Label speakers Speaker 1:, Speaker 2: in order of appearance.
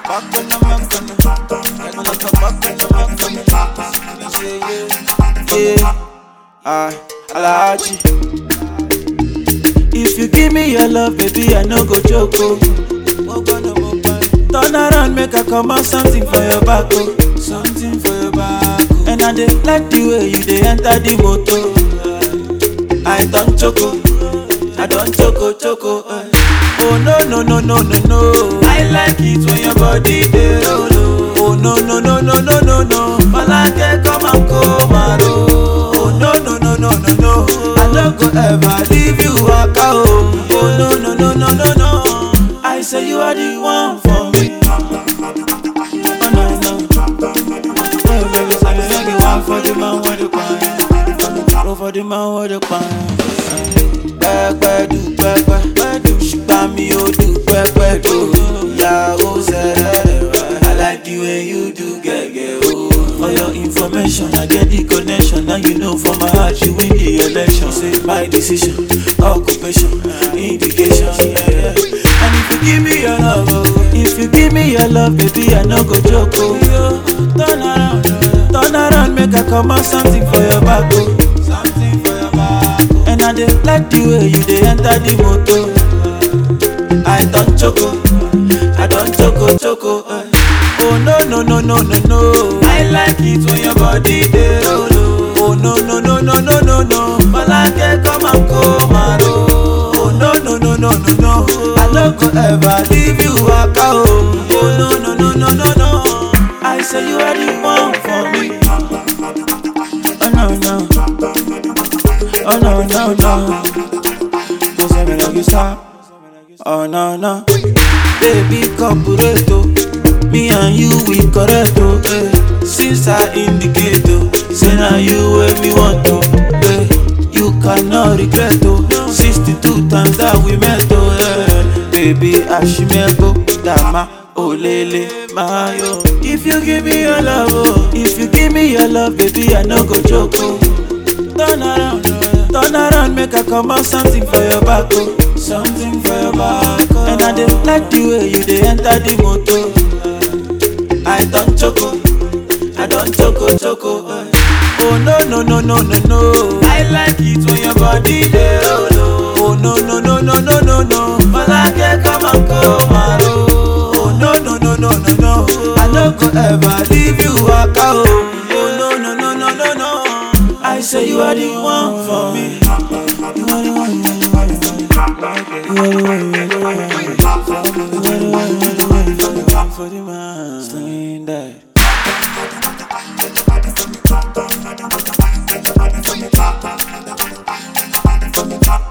Speaker 1: Back on the back on the back on the back on the back on the Yeah, yeah, yeah. Ah, Alaji. If you give me your love, baby, I no go joke. Oh. Turn around, make I come out something for your back. Oh. Something for your back. Oh. And I dey like the way you dey enter the motor. I don't choco, I don't choco choco. eh. Oh no no no no no no. I like it when your body dey roll. Oh Oh, no no no no no no no. Malake come and come and roll. Oh no no no no no no. I no go ever leave you waka oh. Oh no no no no no no. I say you are the one for me. Oh no no. Oh baby, say you are the one for the man with the pan. Go for the man with the pan. Pẹ́pẹ́ du pẹ́pẹ́, ṣùgbọ́n mi ò du pẹ́pẹ́ do. Ìyàwó sẹ́rẹ̀ I like the way you do gẹ́gẹ́ o. For your information, I get the connection. Now you know for my heart, you win the election. Say my decision, occupation, indication. Yeah, yeah. And if you give me your love, oh, if you give me your love, baby, I no go joke. Oh. Yo, turn around, turn around, make I come out something for your back. Oh. Something for your back. Oh. And I dey like the way you dey enter the motor. I don't choco, I don't choco choco. eh. Oh no no no no no no. I like it when your body dey roll. Oh Oh, no no no no no no no. Malake come and come and roll. Oh no no no no no no. I no go ever leave you waka oh. Oh no no no no no no. I say you are the one for me. Oh no no. Oh no no no. Don't say me like you stop. Oh no no, baby corporato, me and you we correct oh. Eh. Since I indicate oh, say now you where me want to. Eh. You cannot regret oh. 62 times that we met oh. Eh. Baby ashimebo dama olele mayo. If you give me your love oh, if you give me your love baby I no go joke oh. Turn around, turn around, make I come out something for your back, oh. Something for your back, oh. And I dey like the way you dey enter the motor. I don't choco, I don't choco choco. eh. Oh no no no no no no. I like it when your body dey roll. Oh Oh, no no no no no no no. Malake come and come and roll. Oh no no no no no no. I no go ever leave you waka oh. Oh no no no no no no. I say you are the one for me. You are the one. You are the one. You are the one. You are the one. You are the one. You are the one. You are the one. You are the one for the man. Sling that.
Speaker 2: Thank you.